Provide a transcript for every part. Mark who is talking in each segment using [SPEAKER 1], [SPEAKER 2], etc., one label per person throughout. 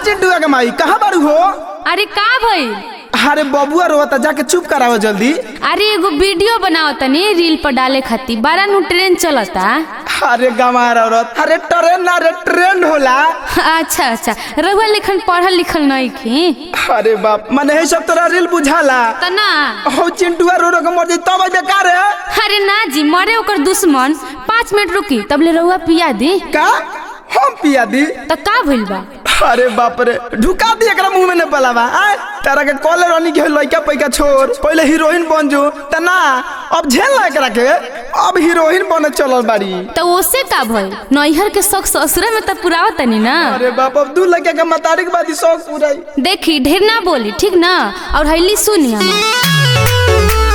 [SPEAKER 1] चिंटू के माई कहाँ बारू हो
[SPEAKER 2] अरे का भइल
[SPEAKER 1] अरे बबुआ रोता जाके चुप कराओ जल्दी
[SPEAKER 2] अरे एगो वीडियो बनाओ तनी रील पर डाले खातिर बारा नु ट्रेन चलता
[SPEAKER 1] अरे गंवार औरत अरे ट्रेन ना रे ट्रेंड होला
[SPEAKER 2] अच्छा अच्छा रहुआ लिखन पढ़ल लिखल नहीं की
[SPEAKER 1] अरे बाप मने है सब तोरा रील बुझाला
[SPEAKER 2] त ना
[SPEAKER 1] हो चिंटुआ रो रो के मर जाई तब बेकार है
[SPEAKER 2] अरे ना जी मरे ओकर दुश्मन पाँच मिनट रुकी तबले रहुआ पिया दी
[SPEAKER 1] का हम पिया दी
[SPEAKER 2] त का भइल बा
[SPEAKER 1] अरे बाप रे ढुका दी एकरा मुंह में ने पलावा आय तारा के कॉले रानी के लइका पैका छोड़ पहले हीरोइन बन जो त ना अब झेल ला एकरा के अब हीरोइन बने चलल बाड़ी
[SPEAKER 2] त ओसे का भइल नैहर के शौक ससुरे में त पुरावा तनी ना
[SPEAKER 1] अरे बाप अब दू लड़का के मतारी के बाद ही शौक पूराई
[SPEAKER 2] देखी ढेर ना बोली ठीक ना और हैली सुनी हम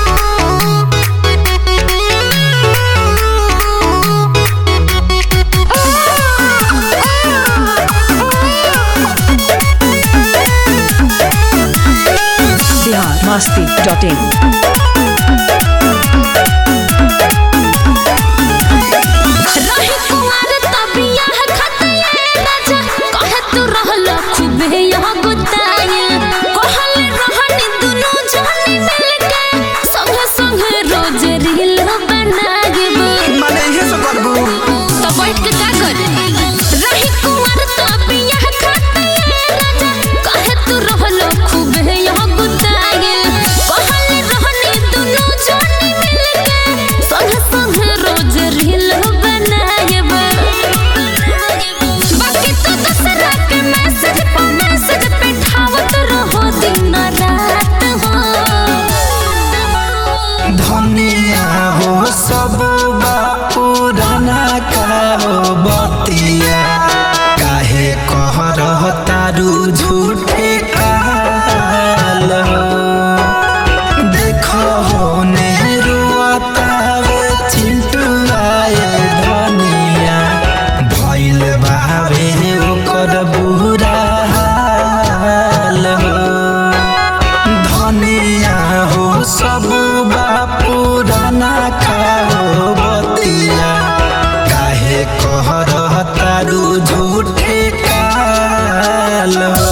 [SPEAKER 3] biharmasti.in
[SPEAKER 2] रही कुमार तबिया है खतिया राजा कहे तू रहल खूबे यहाँ गुताया कहल रहनी दुनु जानी मिलके संगे संगे रोज रील बनाएब
[SPEAKER 1] माने इहे सब करबू
[SPEAKER 2] तो बैठ के का करे रही कुमार तबिया है खतिया राजा कहे तू रहल खूबे यहाँ गुताया कहल रहनी दुनु जानी मिलके संगे संगे रोज रील बनाएब बाकी तो दसरा के मैसेज पर मैसेज पे ठावत रहो दिन रात हो
[SPEAKER 1] धनिया हो सब पुराना का हो बतिया काहे कह रह तारू झूठे काल देखो हो नेरुआतावे चिंटू आए धनिया भइल बावे ओकर बुरा हाल हो धनिया हो सब पुराना खाओ बतिया काहे कह रह तारू झूठे काल हो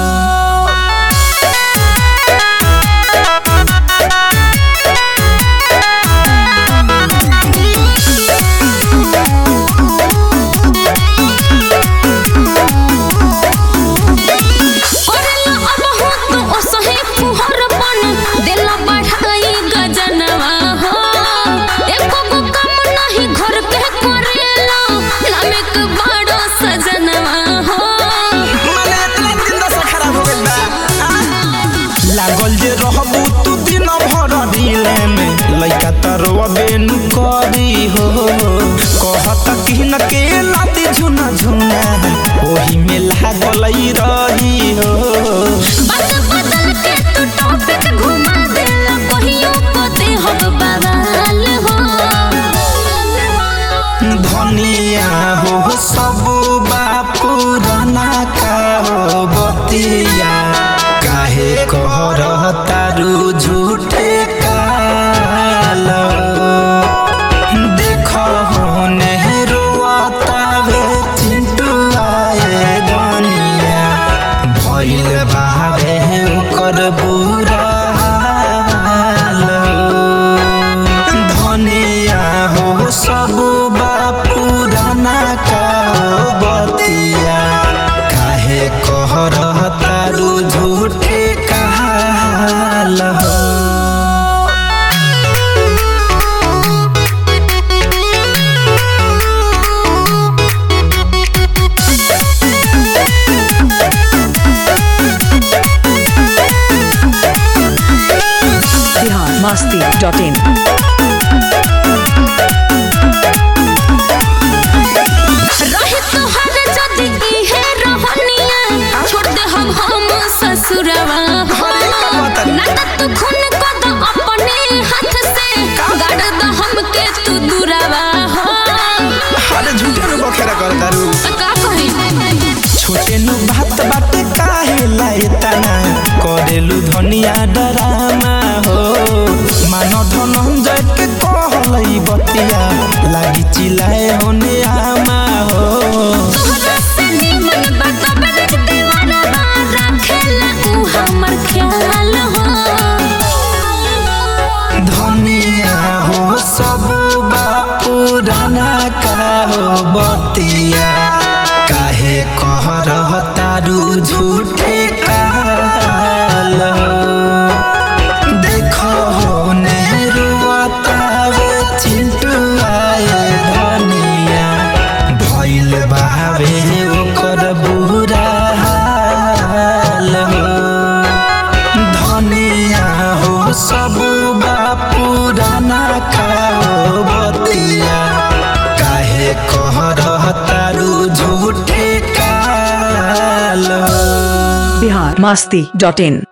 [SPEAKER 2] करेला अब हो तो ओसहे फुहर बन देला बढ़ाई गजनवा हो एको गो काम नहीं घर के करेला नामे के बड़ो सजनवा हो
[SPEAKER 1] माने इतना दिन दशा खराब हो गइल बा आ? लागल जे रहबू तू दिन भर ढीले में लइका तरवा बेनु करी हो कहत कि न के लाती झुना झुना ओही में लागल रही हो
[SPEAKER 2] बात बदल के तू टॉपिक घुमा देला कहियो को दे हम बवाल हो
[SPEAKER 1] धनिया हो सब पुराना का हो बतिया काहे कह रह तारू झूठे काल देख हो नेहरुआतावे चिंटू आए धनिया भइल बावे ओकर बुरा हाल धनिया हो सब पुराना का बतिया काहे कह रह तारू झूठे काल हो
[SPEAKER 3] biharmasti.in
[SPEAKER 2] रहे तोहर जदी इहे रहनिया छोड़ दे हम हम ससुरवा हो ना त तू खून को दो अपने हाथ से गाड़ दो हमके तू दुरावा हो
[SPEAKER 1] अरे झूठे में बखेरा कर दारू
[SPEAKER 2] का कही
[SPEAKER 1] छोटे नु बात बाटे काहे लायताना करेलु धनिया डरामा हो मान धनंजय के कहलई बतिया लागी चिल्लाए होने आमा हो
[SPEAKER 2] तोहरा से निमन बात बरक दीवाना
[SPEAKER 1] पुराना का हो बतिया काहे कह रहतारू झूठे काल देखो हो नेरुआतावे चिंटू आए धनिया भइल बावे ओकर बुरा हाल हो धनिया हो सब पुराना का हो बतिया काहे कह रहतारू झूठे काल
[SPEAKER 3] बिहार मस्ती डॉट इन